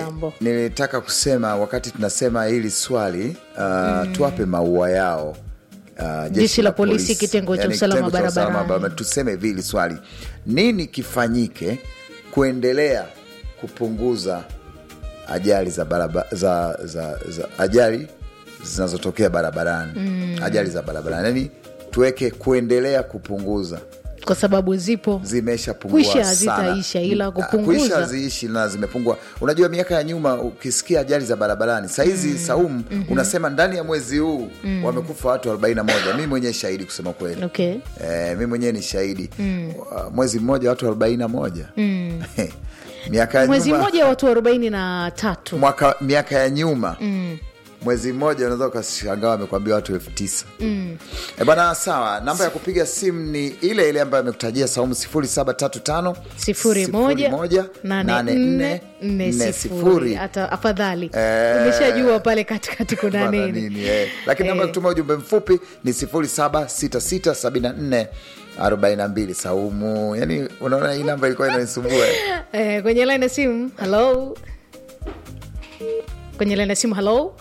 jambo nilitaka kusema wakati tunasema hili swali uh, tuwape maua yao uh, Jeshi la polisi, kitengo cha usalama barabarani. barabara- tuseme hivi hili swali nini kifanyike kuendelea kupunguza ajali za baraba, za, za, za ajali zinazotokea barabarani ajali za barabarani yani tuweke kuendelea kupunguza kwa sababu zipo zimeshapungua Kwisha sana. hazitaisha, ila Ah, kupunguza. kwisha haziishi na zimepungua unajua miaka ya nyuma ukisikia ajali za barabarani sahizi saumu unasema ndani ya mwezi huu wamekufa watu 41 mi mwenyewe shahidi kusema kweli okay. Eh, mi mwenyewe ni shahidi Wa- mwezi mmoja watu 41 miaka ya mwezi nyuma mmoja watu arobaini na tatu mwaka miaka ya nyuma mwezi mmoja unaweza ukashangaa wamekwambia watu elfu tisa mm. e bwana sawa namba ya kupiga simu ni ile ile ambayo amekutajia saumu 0735 sifuri moja nane nne nne sifuri hata afadhali Eh. umeshajua pale katikati kuna Bana nini nini, eh. lakini namba ya Eh. kutuma ujumbe mfupi ni 076674 42 saumu yani unaona hii namba ilikuwa inanisumbua eh, kwenye line ya simu halo kwenye line ya simu halo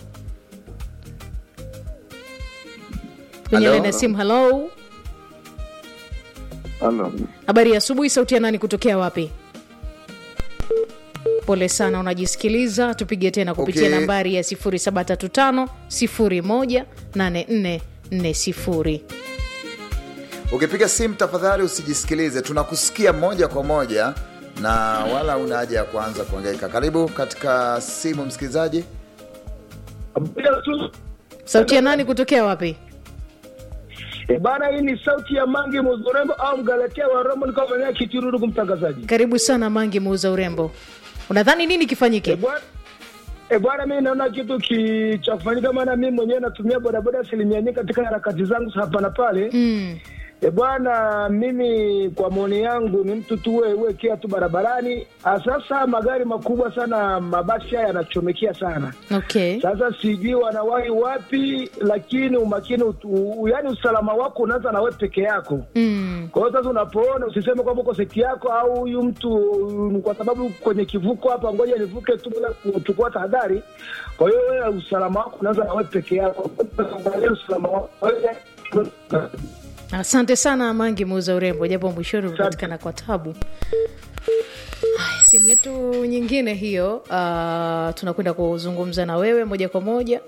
kwenye Halo? line ya simu halo Halo. habari ya asubuhi sauti ya nani kutokea wapi pole sana unajisikiliza tupige tena kupitia Okay. nambari ya 0735 018440 ukipiga simu tafadhali usijisikilize tunakusikia moja kwa moja na wala una haja ya kuanza kuangaika karibu katika simu msikilizaji sauti ya nani kutokea wapi E bana, hii ni sauti ya Mangi Muzurembo au mgaletea wa Romo, niko maeneo Kichuru, ndugu mtangazaji. karibu sana mangi muuza urembo unadhani nini E kifanyike bwana E bwana, mi naona kitu ki cha kufanyika, maana mi mwenyewe natumia bodaboda asilimia nyingi katika harakati zangu za hapa na pale. mm. E bwana, mimi kwa maoni yangu ni mtu tu we- wekea tu barabarani. Ah, Sasa magari makubwa sana, mabasi haya yanachomekea sana. okay Sasa sijui wanawahi wapi, lakini umakini utu, yani usalama wako unaanza na wewe peke yako. mm. Kwa hiyo sasa unapoona usiseme kwamba uko seki yako au huyu mtu um, kwa sababu kwenye kivuko hapa, ngoja nivuke tu bila kuchukua tahadhari. Kwa hiyo wewe usalama wako unaanza na wewe peke yako. Angalia usalama wako wewe. asante sana mangi muuza urembo japo mwishoni umepatikana kwa tabu haya simu yetu nyingine hiyo uh, tunakwenda kuzungumza na wewe moja kwa moja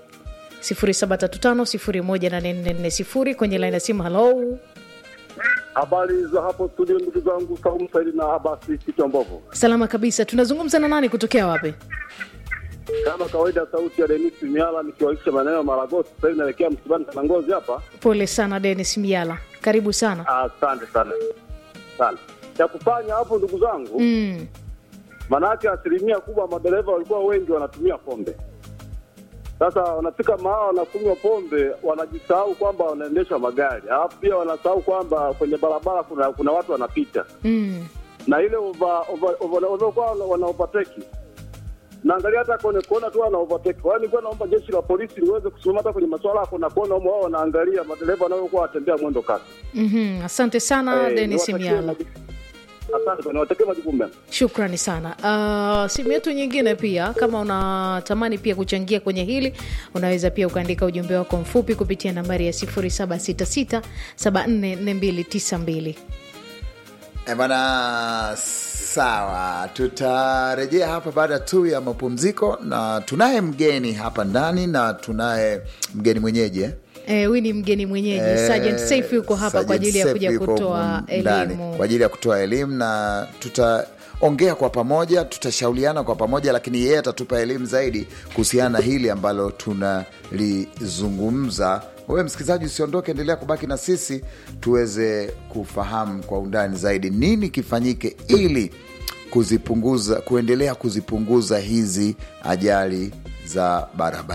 735 kwenye laini ya simu halo Habari za hapo studio, ndugu zangu Saumu Saidi na Abasi kichwa mbovu. salama kabisa tunazungumza na nani kutokea wapi Kama kawaida, sauti ya Denis Miala nikiwaisha maeneo ya Maragosi. Sasa hivi naelekea msibani Tanangozi hapa. pole sana denis miala karibu sana Asante sana sana. Cha kufanya hapo, ndugu zangu, mm. maanake asilimia kubwa madereva walikuwa wengi wanatumia pombe. Sasa wanafika mahala wanakunywa pombe, wanajisahau kwamba wanaendesha magari, alafu pia wanasahau kwamba kwenye barabara kuna kuna watu wanapita Mm. na ile over- over- over- waliokuwa wana- wana overtake naangalia hata kwenye kuona tu wana overtake. Kwa hiyo nilikuwa naomba jeshi la polisi liweze kusimama hata kwenye masuala ya kona kona, humo wao wanaangalia madereva wanaokuwa watembea mwendo kasi. Mm-hmm. asante sana Eh, denis niwatakie miala majukumu- Asante sana, niwatakie majukumu mema. shukrani sana uh, simu yetu nyingine pia kama unatamani pia kuchangia kwenye hili unaweza pia ukaandika ujumbe wako mfupi kupitia nambari ya 766744292 E bana, sawa, tutarejea hapa baada tu ya mapumziko, na tunaye mgeni hapa ndani na tunaye mgeni mwenyeji eh? Eh, huyu ni mgeni mwenyeji Eh, Sergeant Saif yuko hapa kwa Sergeant ajili ya Saif kuja yuko kutoa humu ndani, elimu kwa ajili ya kutoa elimu na tutaongea kwa pamoja, tutashauriana kwa pamoja, lakini yeye atatupa elimu zaidi kuhusiana na hili ambalo tunalizungumza. Wewe msikilizaji, usiondoke, endelea kubaki na sisi tuweze kufahamu kwa undani zaidi nini kifanyike ili kuzipunguza, kuendelea kuzipunguza hizi ajali za barabara.